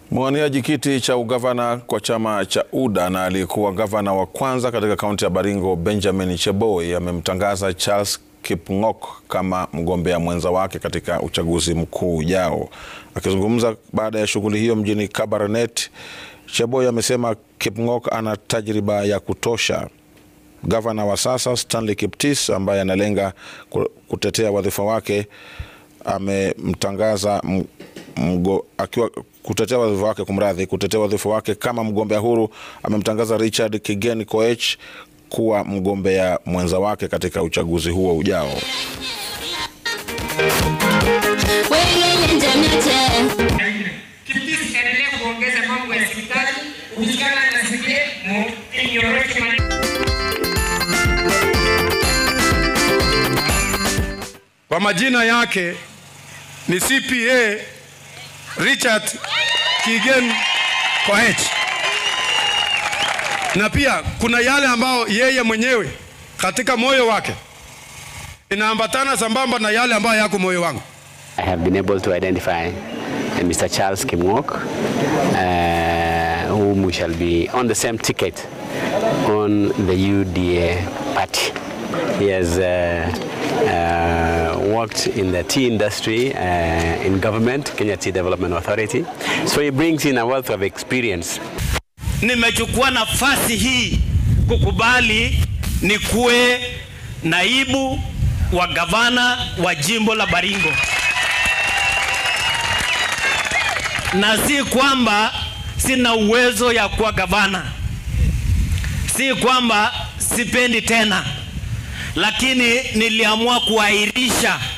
Mwaniaji kiti cha ugavana kwa chama cha UDA na aliyekuwa gavana wa kwanza katika kaunti ya Baringo Benjamin Cheboi amemtangaza Charles Kipng'ok kama mgombea mwenza wake katika uchaguzi mkuu ujao. Akizungumza baada ya shughuli hiyo mjini Kabarnet, Cheboi amesema Kipng'ok ana tajriba ya kutosha. Gavana wa sasa Stanley Kiptis ambaye analenga kutetea wadhifa wake amemtangaza mgo, akiwa kutetea wadhifa wake kumradhi, kutetea wadhifa wake kama mgombea huru amemtangaza Richard Kigen Koech kuwa mgombea mwenza wake katika uchaguzi huo ujao. Kwa majina yake ni CPA Richard Kigen Koech, na pia kuna yale ambayo yeye mwenyewe katika moyo wake inaambatana sambamba na yale ambayo yako moyo wangu. I have been able to identify uh, Mr. Charles Kimng'ok, uh, whom we shall be on the same ticket on the UDA party. He has uh, uh, worked in the tea industry uh, in government, Kenya Tea Development Authority. So he brings in a wealth of experience. Nimechukua nafasi hii kukubali nikuwe naibu wa gavana wa jimbo la Baringo, na si kwamba sina uwezo ya kuwa gavana, si kwamba sipendi tena, lakini niliamua kuahirisha